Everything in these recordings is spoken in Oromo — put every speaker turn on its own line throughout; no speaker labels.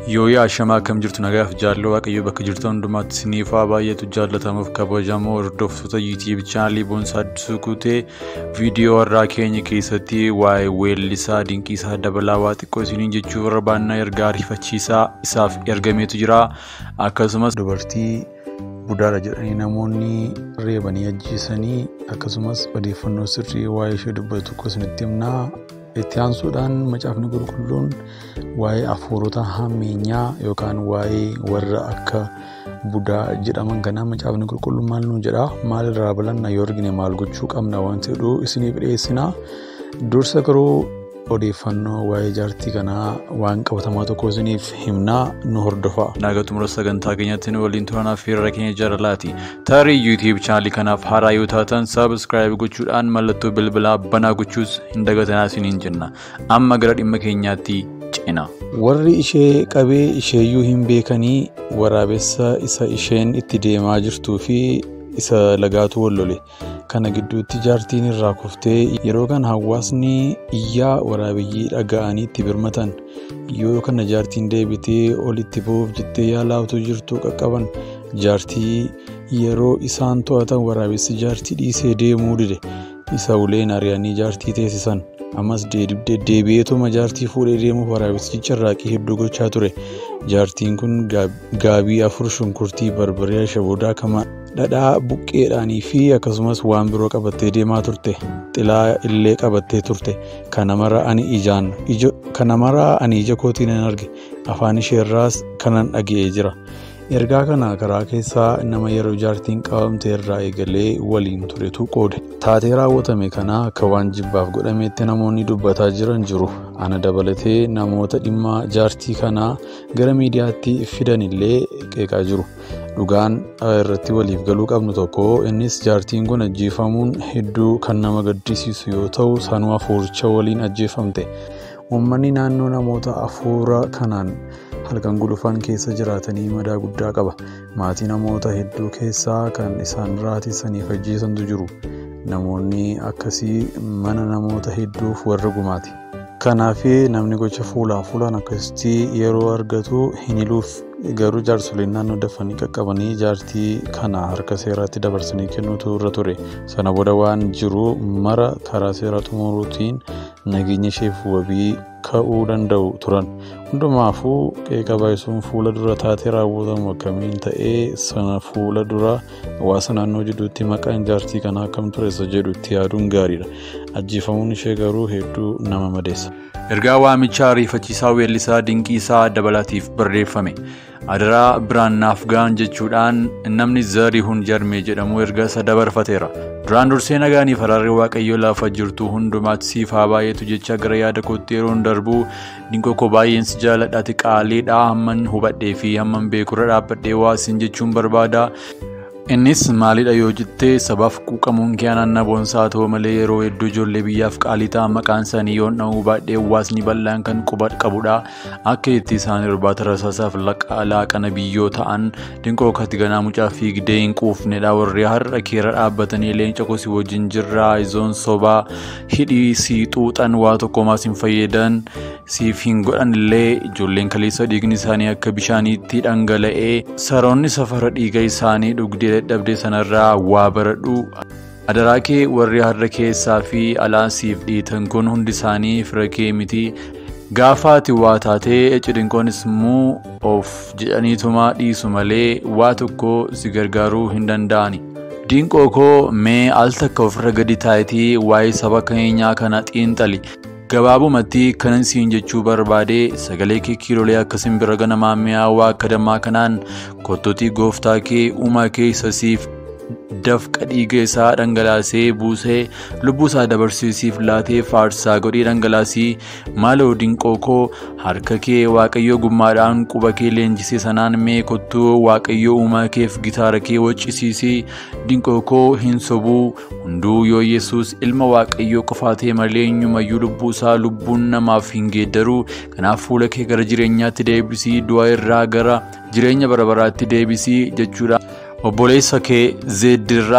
Yooyaa Shamaa akkam jirtu nagaaf jaalloo waaqayyo bakka jirtan hundumaatti siniifaa baay'eetu jaallatamuuf kabajamoo hordoftoota yuutiib chaanalii boonsaa addisuu guutee viidiyoo har'aa keenya keessatti waa'ee weellisaa dinqiisaa dabalaa waa xiqqoo isiniin jechuu barbaannaa ergaa ariifachiisaa isaaf ergameetu jira akkasumas dubartii budaadha jedhanii namoonni reebanii ajjeesanii akkasumas odeeffannoo sirrii waa'ee ishee dubbatu tokko isinitti himnaa itti aansuudhaan macaafni qulqulluun waa'ee hafuurota hammeenyaa yookaan waa'ee warra akka budaa jedhaman kanaa macaafni qulqulluun maal nuun jedha maal irraa balanna yoo argine maal gochuu qabna waan jedhu isiniif dhiyeessina dursa garuu odeeffannoo waa'ee jaartii kanaa waan qabatamaa tokko isiniif himnaa nu hordofa. Naaga xumura sagantaa keenyatti nu waliin turanaaf fiirra keenya jaalalaati. Tarii yuutiib chaanalii kanaaf haaraa yoo taatan saabskraayib gochuudhaan mallattoo bilbilaa banaa gochuus hin dagatanaa isiniin jenna. Amma gara dhimma keenyaatti cina. Warri ishee qabee isheeyyuu hin beekanii waraabessa isa isheen itti deemaa jirtuu fi isa lagaatu wallole. kana gidduutti jaartiin irraa kuftee yeroo kana hawaasni iyyaa waraabiyyii dhaga'anii itti birmatan yoo kana jaartiin deebitee olitti bu'uuf jettee yaalaa jirtu qaqqaban jaartii yeroo isaan to'atan waraabessi jaartii dhiisee deemuu dide isa uleen ari'anii jaartii teessisan ammas deebi'eetuma jaartii fuudhee deemuuf waraabessichi carraaqii hedduu gochaa ture jaartiin kun gaabii afur shunkurtii barbaree ashaboodaa kama dhadhaa buqqeedhaanii fi akkasumas waan biroo qabattee deemaa turte xilaa illee qabattee turte kana mara ani ijaan kana mara ani ija kootiin nan arge afaan isheerraas kanan dhaga'ee jira ergaa kana karaa keessaa nama yeroo jaartiin qabamte irraa eegalee waliin turetu qoode taatee raawwatame kana akka waan jibbaaf godhameetti namoonni dubbataa jiran jiru ana dabalatee namoota dhimma jaartii kanaa gara miidiyaatti fidan illee qeeqaa jiru. dhugaan irratti waliif galuu qabnu tokko innis jaartiin kun ajjeefamuun hedduu kan nama gaddisiisu yoo ta'u sanuu hafuuricha waliin ajjeefamte uummanni naannoo namoota hafuura kanaan halkan gulufan keessa jiraatanii madaa guddaa qaba maatii namoota hedduu keessaa kan isaan raatissaniif ajjeesantu jiru namoonni akkasii mana namoota hedduuf warra gumaati. kanaaf namni gocha fuulaa fuulaan akkasitti yeroo argatu hin hiluuf garuu jaarsoliin naannoo dafanii qaqqabanii jaartii kana harka seeraatti dabarsanii kennuutu irra ture sana booda waan jiru mara karaa seeraa xumuruutiin nageenya isheef wabii ka'uu danda'u turan hundumaafuu qeeqa baay'isuun fuula dura taatee raawwatamu akkamiin ta'ee sana fuula dura hawaasa naannoo jidduutti maqaan jaartii kanaa akkam ture isa jedhu itti yaaduun gaariidha ajjeefamuun ishee garuu hedduu nama madeessa. Ergaa waamichaa ariifachiisaa weellisaa dinqiisaa dabalaatiif barreeffame. Adaraa biraan naaf ga'an jechuudhaan namni Zarihuun Jarmee jedhamu erga isa dabarfateera. Duraan dursee nagaanii faraarri waaqayyoo lafa jirtu hundumaatti siif haa baay'eetu jecha gara yaada kootti yeroon darbu dinqoo koo baay'een si jaaladhaati qaaliidhaa hamman hubadhee fi hamman beekurra dhaabbadhee waasin jechuun barbaada. Innis maalidha yoo jettee sabaaf quuqamuun kee ananna boonsaa ta'u malee yeroo hedduu ijoollee biyyaaf qaalii ta'an maqaan isaanii yoon dha'uu baadhee hawaasni bal'aan kan quba qabudha. Akka itti isaan irbaata rasaasaaf laaqana biyyoo ta'an dinqoo kati ganaa mucaa fiigdee hin quufnedha warri har'a keera dhaabbatanii leenca kosii wajjin jirraa izoon sobaa hidhii sii xuuxan waa tokkomaas hin fayyadan siif hin godhan illee ijoolleen kaleessa dhiigni isaanii akka bishaaniitti dhangala'ee saroonni safara dhiiga isaanii dhugdee dadhabde sanarraa waa baradhu adaraa kee warri har'a keessaa fi alaa siif dhiitan kun hundi isaanii fira kee miti gaafa ati waa taatee cidinqoonis immoo of jedhaniituma dhiisu malee waa tokko si gargaaruu hin danda'ani. Dinqoo koo mee al takka ofirra gadi taayitii waa'ee saba keenyaa kana xiinxali. Gabaabumatti kanan siin jechuu barbaade sagalee kee kiilolee akka simbira ganamaa mi'aawaa akka dammaa kanaan kottotii gooftaa kee uumaa kee isa siif dafqa dhiiga isaa dhangalaasee buusee lubbuu isaa dabarsiisiif laatee faarsaa godhee dhangalaasii maaloo dinqoo koo harka kee waaqayyoo gummaadhaan quba kee leenjisee sanaan mee kottuu waaqayyoo uumaa keef gitaara kee waccisiisii dinqoo koo hin sobuu hunduu yoo yesus ilma waaqayyoo qofaatee malee eenyumayyuu lubbuu isaa lubbuun namaaf hin geeddaruu kanaaf fuula kee gara jireenyaatti deebisii du'a irraa gara jireenya bara baraatti deebisii jechuudha. obboleessa kee zeeddirraa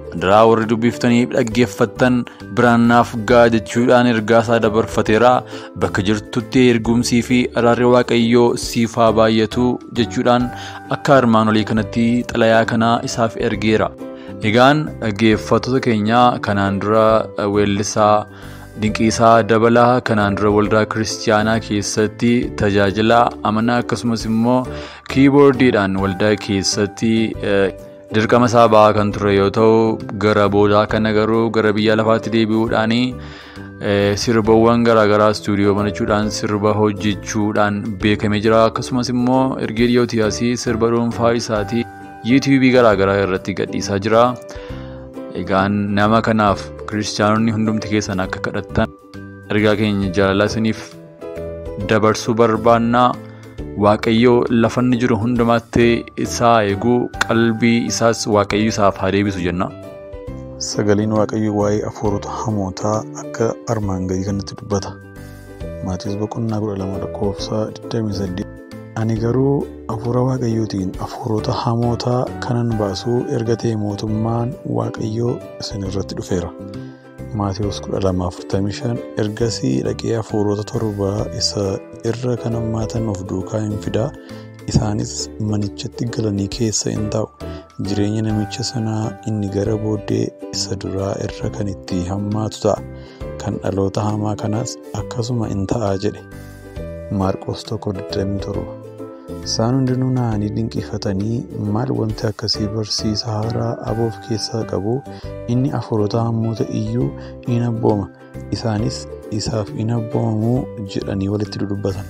Daraa warri dubbiftanii dhaggeeffattan biraan naaf ga'a jechuudhaan ergaa isaa dabarfateera. Bakka jirtutti ergumsii fi araarri waaqayyoo siif haa baay'atu jechuudhaan akka armaan olii kanatti xalayaa kana isaaf ergeera. Egaan dhaggeeffattoota keenya kanaan dura weellisaa Dinqiisaa dabalaa kanaan dura waldaa kiristaanaa keessatti tajaajila amanaa akkasumas immoo kiiboordiidhaan waldaa keessatti dirqama isaa ba'aa kan ture yoo ta'u gara boodaa kana garuu gara biyya lafaatti deebi'uudhaan sirbawwan garaagaraa istuudiyoo banachuudhaan sirba hojjechuudhaan beekamee jira akkasumas immoo ergee dhiyootii sirba dhuunfaa isaatii yuutuubii garaagaraa irratti gadhiisaa jira. Egaan nama kanaaf kiristaanonni hundumti keessan akka kadhattan ergaa keenya jaalala isiniif dabarsuu barbaannaa waaqayyoo lafanni jiru hundumaatti isaa eeguu qalbii isaas waaqayyo isaaf haa deebisu jenna.
Sagaleen waaqayyoo waa'ee hafuurota hamootaa akka armaan gadii kanatti dubbata. Maatiiwwan boqonnaa kudha lama lakkoofsa 28. Ani garuu hafuura waaqayyootiin hafuurota hamootaa kanan baasuu erga ta'e mootummaan waaqayyoo isin irratti dhufeera. Maatiiwwan kudha lama afurtamii shan ergasii dhaqee hafuurota torba isa irra kan hammaatan of duukaa hin fidaa isaanis manichatti galanii keessa hin taa'u. Jireenya namicha sanaa inni gara booddee isa duraa irra kan itti hammaatu ta'a. Kan dhaloota hamaa kanaas akkasuma in ta'a jedhe. Maarqos tokko 27 Isaan hundinuu na'anii dinqifatanii maal wanti akkasii barsiisa haaraa aboof keessaa qabu inni hafuurota hamoota iyyuu in abbooma isaanis isaaf in abboomamu jedhanii walitti dudubbatan.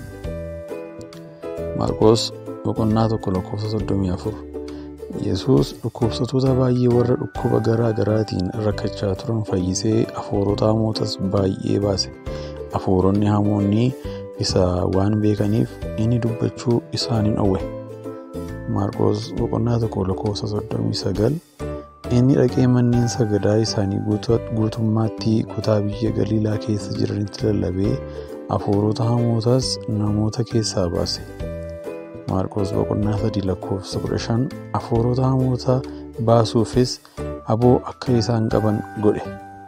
Maarqos boqonnaa tokko lakkoofsa 34 Yesuus dhukkubsattoota baay'ee warra dhukkuba garaa garaatiin rakkachaa turan fayyisee hafuurota hamootas baay'ee baase. Hafuuronni hamoonni isa waan beekaniif inni dubbachuu isaaniin dhowwe. Maarqos boqonnaa tokko lakkoofsa 39 Inni dhaqee manneen sagadaa isaanii guutummaatti kutaa biyya Galiilaa keessa jiranitti lallabee hafuurota hamootas namoota keessaa baase. Maarqos boqonnaa 3 lakkoofsa 15 hafuurota hamoota baasuufis aboo akka isaan qaban godhe.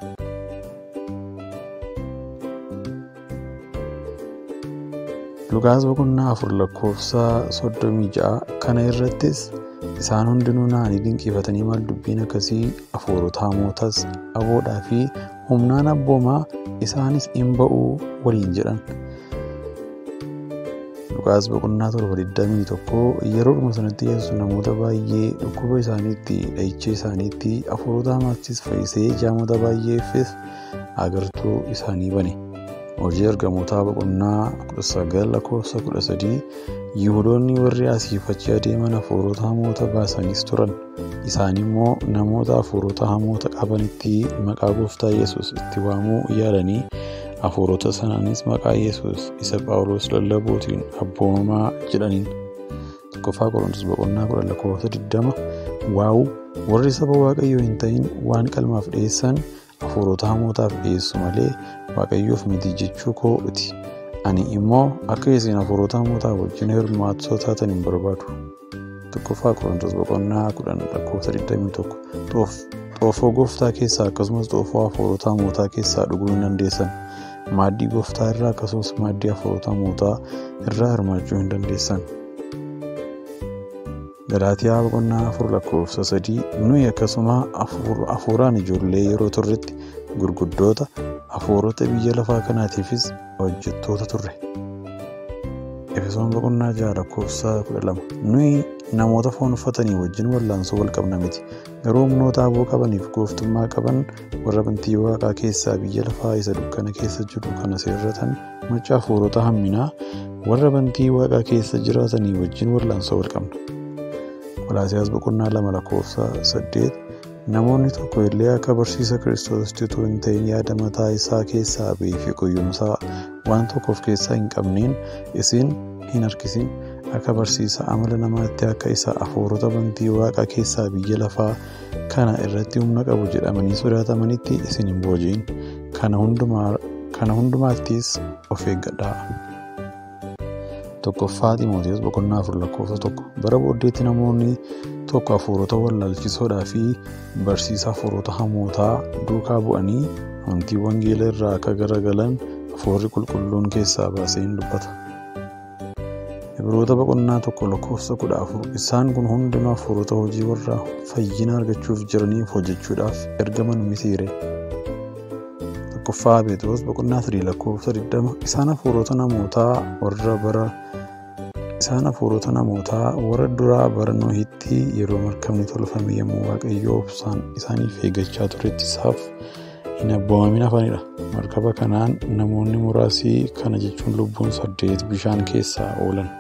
Luqaas boqonnaa afur lakkoofsa soddomii ja'a kana irrattis isaan hundinuu na'anii dinqifatanii maal dubbiin akkasii hafuurota hamootas aboodhaa fi humnaan abboomaa isaanis in ba'uu waliin jedhan. Luqaas boqonnaa torba 21 yeroodhuma sanatti yesus namoota baay'ee dhukkuba isaaniitti dhahicha isaaniitti hafuurota hamaattis fayyisee jaamota baay'eefis agartuu isaanii bane. hojii ergamootaa boqonnaa 19 lakkoofsa 13 yihudoonni warri asiif achi adeeman hafuurota hamoota baasaniis turan isaan immoo namoota hafuurota hamoota qabanitti maqaa gooftaa yesus itti waamuu yaalanii hafuurota sanaanis maqaa yesus isa phaawulos lallabuutiin abboomamaa jedhaniin tokkoffaa qorontos boqonnaa 10 lakkoofsa 20 waa'u warri saba waaqayyoo hin ta'in waan qalmaaf dhiyeessan hafuurota hamootaaf dhiyeessu malee waaqayyoof miti jechuu kooti ani immoo akka isin hafuurota hamootaa wajjin hirmaattoo taatan hin barbaadu. tokkoffaa qorontos boqonnaa 10 lakkoofsa 21 xoofoo gooftaa keessaa akkasumas xoofoo hafuurota hamootaa keessaa dhuguu hin dandeessan maaddii gooftaa irraa akkasumas maaddii hafuurota hamootaa irraa hirmaachuu hin dandeessan. Galaatiyaa boqonnaa afur lakkoofsa sadii nuyi akkasuma hafuuraan ijoollee yeroo turretti gurguddoota hafuurota biyya lafaa kanaatiifis hojjettoota turre. Efesoon boqonnaa jaha lakkoofsa kudha lama nuyi namoota foon uffatanii wajjin wallaansoo wal qabna miti garuu humnoota aboo qabaniif gooftummaa qaban warra bantii waaqaa keessaa biyya lafaa isa dukkana keessa jiru kana seerratan macca hafuurota hamminaa warra bantii waaqaa keessa jiraatanii wajjin wallaansoo wal qabna. Qolaasiyaas boqonnaa lama lakkoofsa saddeet namoonni tokko illee akka barsiisa kiristoositti utuu hin ta'in yaada mataa isaa keessaa ba'ee fi qoyyumsaa waan tokko of keessaa hin qabneen isin hin harkisin akka barsiisa amala namaatti akka isa hafuurota bantii waaqaa keessaa biyya lafaa kana irratti humna qabu jedhamanii sodaatamanitti isin hin booji'in kana hundumaattis of eeggadhaa. tokkoffaa Ximootiyoos boqonnaa afur lakkoofsa tokko bara booddeetti namoonni tokko hafuurota wallaalchisoodhaa fi barsiisa hafuurota hamootaa duukaa bu'anii amantii wangeela irraa akka garagalan hafuurri qulqulluun keessaa baasee hin dubbata. Ibroota boqonnaa tokko lakkoofsa kudha afur isaan kun hundinuu hafuurota hojii warra fayyina argachuuf jiraniif hojjechuudhaaf ergaman mitiire. Tokkoffaa Phexros boqonnaa sadii lakkoofsa 20 isaan hafuurota namootaa warra bara isaan hafuurota namootaa warra duraa bara Nohitti yeroo markabni tolfame yommuu waaqayyoo obsaan isaaniif eeggachaa turetti isaaf hin abboomamin hafanidha. Markaba kanaan namoonni muraasii kana jechuun lubbuun saddeet bishaan keessaa oolan.